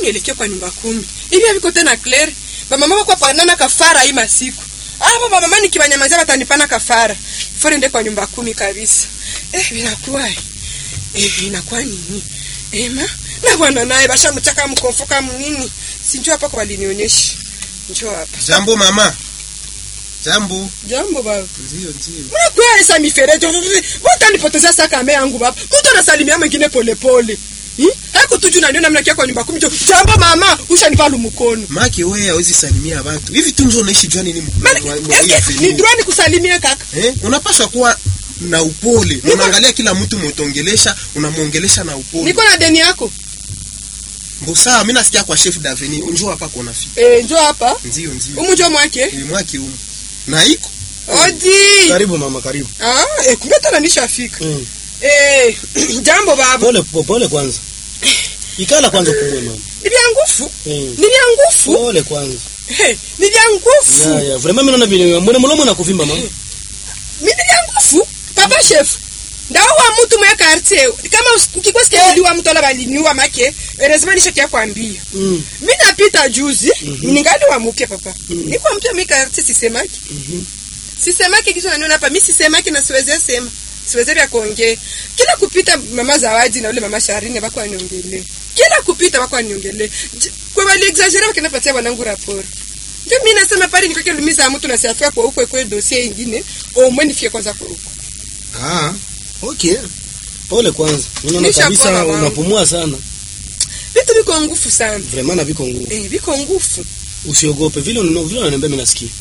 nielekee kwa nyumba kumi hivi haviko tena Claire bamama wako panana kafara hii masiku hapo bamama nikibanyamazia watanipana kafara fore nde kwa nyumba kumi kabisa eh vinakuwa eh inakuwa nini ema na bwana naye bashamchaka mkonfoka mnini sinjua hapa kwa walinionyesha njoo hapa Jambo mama. Jambo. jambo baba Ndio ndio. mnakuya esa mifereji utanipotezea saa kame yangu baba mtu anasalimia mwingine polepole haiko tuju naniona mnakia kwa nyumba kumi jo jambo mama ushanipa lumkono Maki wewe hawezi salimia watu. Hivi tu ndio unaishi jua nini? Maana, mwa- mwa- hii eske, avenue? ni droit nikusalimie kaka Eh? Unapaswa kuwa na upole. Unaangalia kila mtu mutongelesha, unamuongelesha na upole. niko na deni yako Mbosa, mimi nasikia kwa chef d'avenue, unjua hapa kuna fi. eh njoo hapa Ndio ndio. umunjo mwake Ni mwaki humu. Na iko. odi Karibu mama, karibu. ah eh kumbe tena nishafika Mm. eh jambo baba Pole po- pole kwanza. Ikala kwanza kumwe mama. ni vya ngufu Mm. ni vya ngufu Pole kwanza. Eh, ni vya ngufu Ya ya, vraiment mimi naona vile mbona mlomo na kuvimba mama. mimi vya ngufu papa chef ndawa mtu mwe quartier kama ukikuwa sikia mtu ala baliniwa make lazima nishakia kwambia Mm. mimi napita juzi ningali wa mke papa niko mtu mwe quartier sisemaki sisemaki kitu naniona hapa mimi sisemaki na siweze sema siweze ya kuongea kila kupita mama zawadi na ule mama sharini bako aniongelee kila kupita bako aniongelee J- kwa wali exaggerate wakinapatia wanangu raporo ndio mimi nasema pale nikake lumiza mtu na siafika kwa huko kwa dossier nyingine au mwe nifike kwanza kwa huko Ah. Okay. Pole kwanza. Mimi naona Nisha kabisa pona, mama. unapumua sana. vitu viko ngufu sana Vraiment na viko nguvu. eh viko ngufu Usiogope vile unano vile unaniambia mimi nasikia.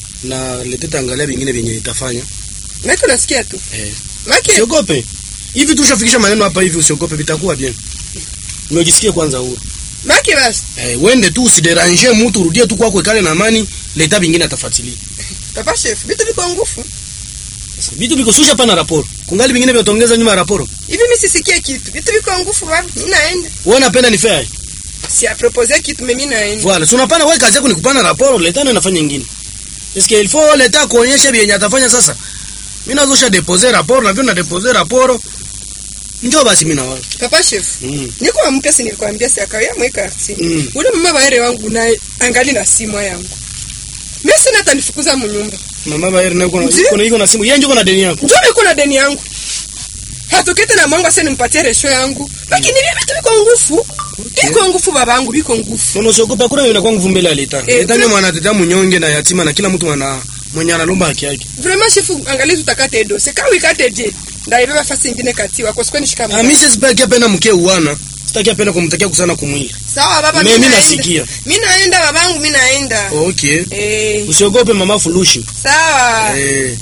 Na leteta angalia vingine vyenye itafanya. na iko nasikia tu Eh. make Usiogope. Hivi tushafikisha maneno hapa hivi usiogope vitakuwa bien. Unajisikia kwanza huru. make basi Eh, wende tu usiderange mtu, urudie tu kwako ikale na amani, leta vingine atafuatilia. papa chef vitu viko ngufu Sasa vitu viko susha pana raporo. Kungali vingine vya utaongeza nyuma ya raporo. hivi mimi sisikie kitu vitu viko ngufu baba mimi naenda Wewe unapenda ni fair. si a proposer kitu mimi naenda Voilà, si unapana wewe kazi yako ni kupana raporo, leta na nafanya nyingine. Est-ce qu'il faut leta kuonyesha vyenye atafanya sasa? Mimi nazosha deposer raporo na vile na deposer raporo. Njoo basi mimi na wewe. papa chef Mm. niko wa mke si nilikwambia si akawia mweka arti Mm. ule mama baere wangu naye angali na simu yangu mimi sina atanifukuza mnyumba Mama Bayer na uko na Ndiyo. uko na iko na simu. Yeye njoo na deni yako. njoo niko na deni yangu hatokete na mwangu ase nimpatie resho yangu lakini mimi vitu viko ngufu viko ngufu babangu viko ngufu Nono usiogope hakuna inakuwa nguvu mbele ya leta. Eh, Leta ni tu- mwanatetea mnyonge na yatima na kila mtu ana mwenye analomba haki yake. vraiment chef angali tutakate dose kama ikate je ndaibeba fasi ingine kati wako sikuwa nishika Ah, mkono. mimi sitaki apenda mke uana. Sitaki apenda kumtakia kusana kumwili. sawa baba Me- mimi mi naenda. nasikia. mimi naenda babangu mimi naenda Okay. eh Usiogope mama fulushi. sawa Eh.